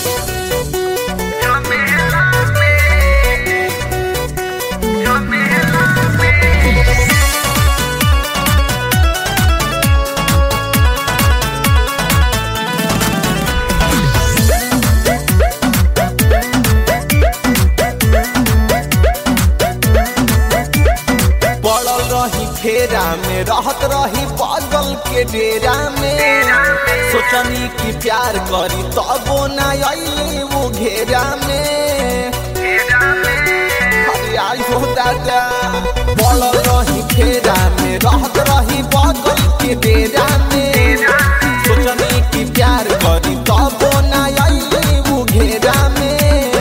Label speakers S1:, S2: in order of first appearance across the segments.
S1: पड़ल रही फेरा में रहत रही पागल के डेरा में सोचनी कि प्यार करी तबो न अली वो घेरा में अरे आई हो दादा पड़ल रही फेरा में रहत रही पागल के डेरा में सोचनी कि प्यार करी तबो न अली वो घेरा में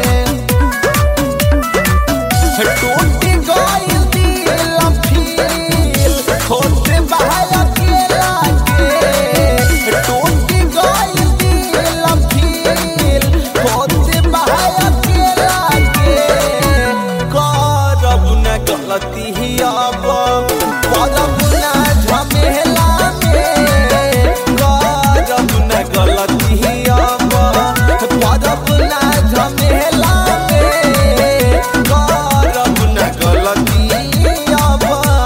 S1: टूट गइल दिल फील खोट बहाय अकेला के टूट गइल दिल फील खोट बहाय अकेला के करब न गलती ही अब करब न झमेला में करब न गलती ही अब करब न झमेला में करब न गलती अब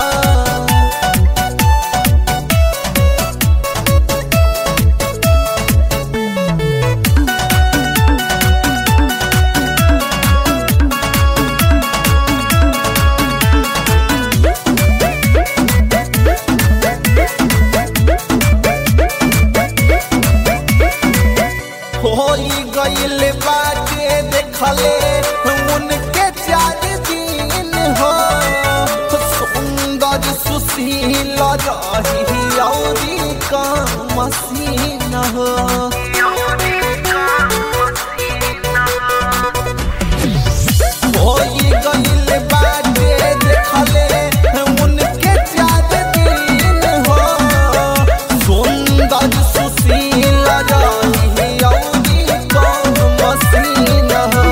S1: होई गइल बाटे देखले उनके चार दिन हो सुंदर सुशील रही औरी का मसीन हो होई गइल बाटे देखले उनके चार दिन हो सुंदर सुशील रही औरी कौन मसीन हो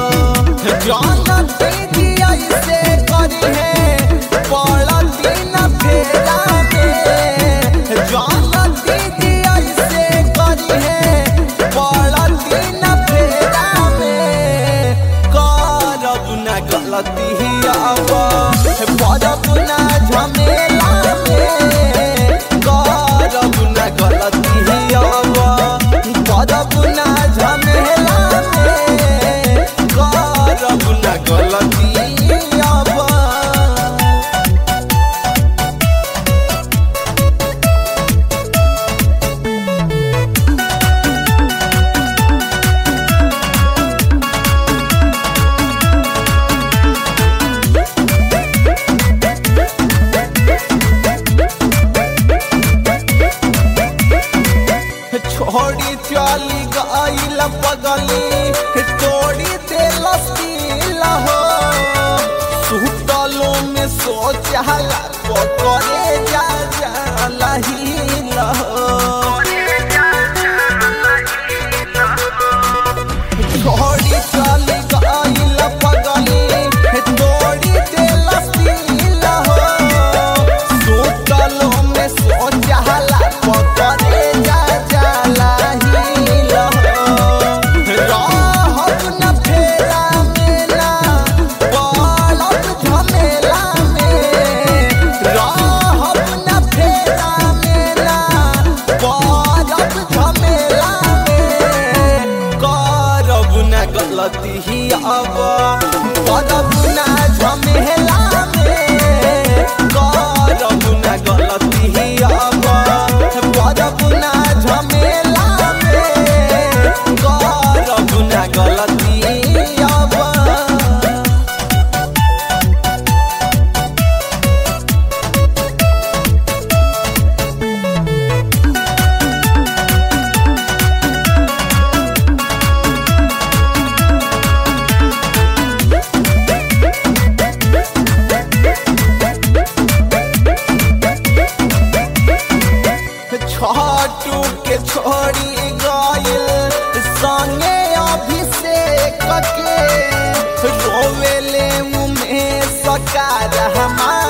S1: जानत दिया से करी है पड़ती न फेरा में जानत दिया से करी है पड़ती न फेरा में करब न गलती अब पड़ब न झमेला में करब न गलती अब पड़ब न झमेला में करब न गलती अब छोड़ी चली गईल पगली तोड़ी दिल दिल हो सुतलो में सोचला करे जा जाला ही छोड़ी चली गईल पगली तोड़ी दिल दिल हो सुतलो में सोचला करे जा जाला ही रहब न फेरा में ना पड़ब झमेला में रहब न फेरा में ना पड़ब झमेला में करब न गलती ही अब करब न झमेला में करब न गलती ही अब करब न झमेला में करब न गलती अब छटू के छोड़ी गइल संगे अभिषेक के रोवेले मुँह में सकार हमार